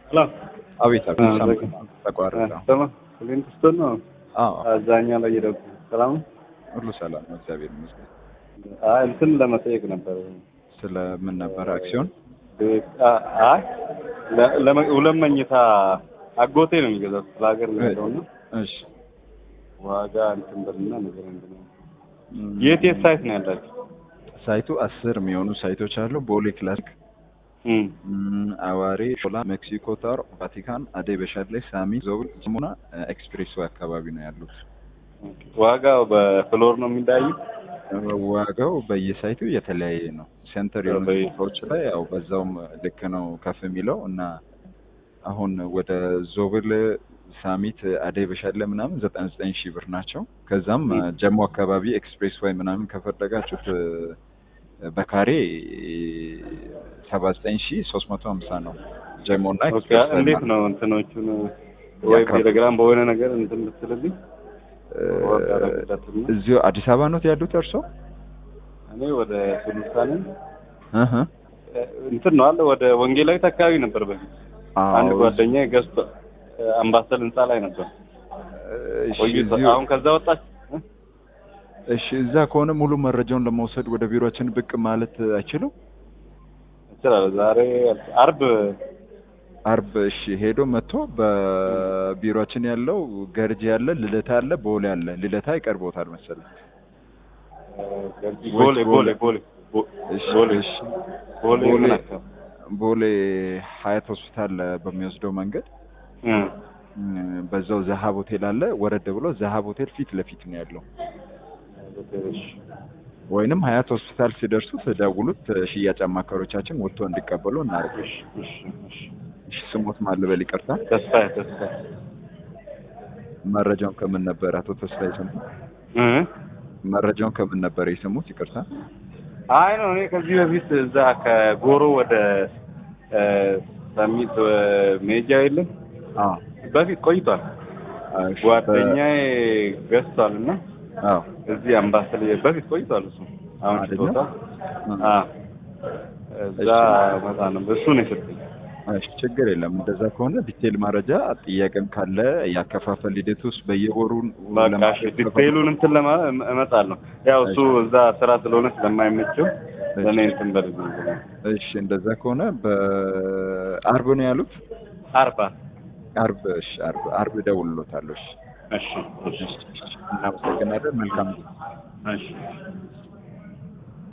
ሄሎ አቤት አቤት አዎ፣ ሳምንት ዘግ- ተቋረጠ። ሰማ ክሊንትስቶን ነው አዎ አዛኛ ላይ የደጉ ሰላም ነው? ሁሉ ሰላም ነው፣ እግዚአብሔር ይመስገን። አይ እንትን ለመጠየቅ ነበር ስለ ምን ነበር አክሲዮን? አ- አይ ለ- ለመ- ሁለት መኝታ አጎቴ ነው የሚገዛው ስለ ሀገር ነው ያለው እና እሺ ዋጋ እንትን ብልና ነገር እንትን የት የት ሳይት ነው ያላችሁ? ሳይቱ አስር የሚሆኑ ሳይቶች አሉ። ቦሌ ክላሲክ፣ እም እም፣ አዋሬ፣ ሾላ፣ ሜክሲኮ ታወር፣ ቫቲካን፣ አደይ በሻሌ፣ ሳሚ፣ ዞብል፣ ጅሙና ኤክስፕሬስ ወይ አካባቢ ነው ያሉት። ዋጋው በፍሎር ነው የሚለያዩ? ዋጋው በየሳይቱ የተለያየ ነው። ሴንተር የሆኑ በየ- ቦታዎች ላይ ያው በዛውም ልክ ነው ከፍ የሚለው እና አሁን ወደ ዞብል ሳሚት አደይ በሻለ ምናምን ዘጠና ዘጠኝ ሺህ ብር ናቸው። ከዛም ም። ጀሞ አካባቢ ኤክስፕሬስ ወይ ምናምን ከፈለጋችሁት እ፣ በካሬ ሰባ ዘጠኝ ሺህ ሶስት መቶ ሀምሳ ነው ጀሞ እና ኦኬ ኤክስፕሬስ ወይ እንዴት ማለት ነው እንትኖቹን ወይ ያካፍሉ። ቴሌግራም በሆነ ነገር እንትን ብትልልኝ እ፣ ዋጋ ረዳትና እዚሁ አዲስ አበባ ነው ያሉት እርሶ? እኔ ወደ ሱሉልታ ነኝ እህ እ፣ እንትን ነው አለ ወደ ወንጌላዊት አካባቢ ነበር በፊት አንድ አዎ፣ ጓደኛ ገዝቶ እ፣ አምባሰል ህንጻ ላይ ነበር እሺ፣ ቆይቶ እዚሁ- አሁን ከዛ ወጣች እ? እሺ እዛ ከሆነ ሙሉ መረጃውን ለመውሰድ ወደ ቢሮአችን ብቅ ማለት አይችሉም? እችላለሁ ዛሬ አርብ አርብ እሺ ሄዶ መጥቶ በቢሮአችን ያለው ገርጂ ያለ ልደታ ያለ ቦሌ ያለ ልደታ ይቀርቦታል መሰለኝ። እ፣ ቦሌ ቦሌ ቦሌ ቦ- እሺ ቦሌ እሺ ቦሌ ቦሌ ምን አካባቢ? ቦሌ ሀያት ሆስፒታል በሚወስደው መንገድ እ፣ እ፣ በዛው ዘሀብ ሆቴል አለ። ወረድ ብሎ ዘሀብ ሆቴል ፊት ለፊት ነው ያለው። እሺ ወይንም ሀያት ሆስፒታል ሲደርሱት ደውሉት። ሽያጭ አማካሪዎቻችን ወጥቶ እንዲቀበሉ እናደርግ። እሺ እሺ እሺ እሺ ስሞት ማልበል ይቅርታ። ተስፋዬ ተስፋዬ መረጃውን ከምን ነበር አቶ ተስፋ የሰሙት? እ መረጃውን ከምን ነበር የሰሙት? ይቅርታ። አይ ነው እኔ ከዚህ በፊት እዛ ከጎሮ ወደ እ፣ ሰሚት እ፣ ሜጃ የለም አዎ በፊት ቆይቷል። እሺ፣ ጓደኛዬ ገዝቷል እና አዎ እዚህ አምባሰል በፊት ቆይቷል። እሱ አሁን አይደለም? ሽጦታል። አ እዛ መጣ ነው እሱ ነው የሰጠኝ። እሺ ችግር የለም። እንደዛ ከሆነ ዲቴል መረጃ ጥያቄም ካለ ያከፋፈል ሂደት ውስጥ በየወሩ በቃ እሺ፣ ዲቴይሉን እንትን ለማ እመጣለሁ። ያው እሱ እዛ ስራ ስለሆነ ስለማይመቸው ለእኔ እንትን በል እሺ እንደዛ ከሆነ በአርብ ነው ያሉት። አርባ አርብ እሺ፣ አርብ አርብ እደውልሎታለሁ። እሺ እሺ እሺ እናመሰግናለን። መልካም ጊዜ። እሺ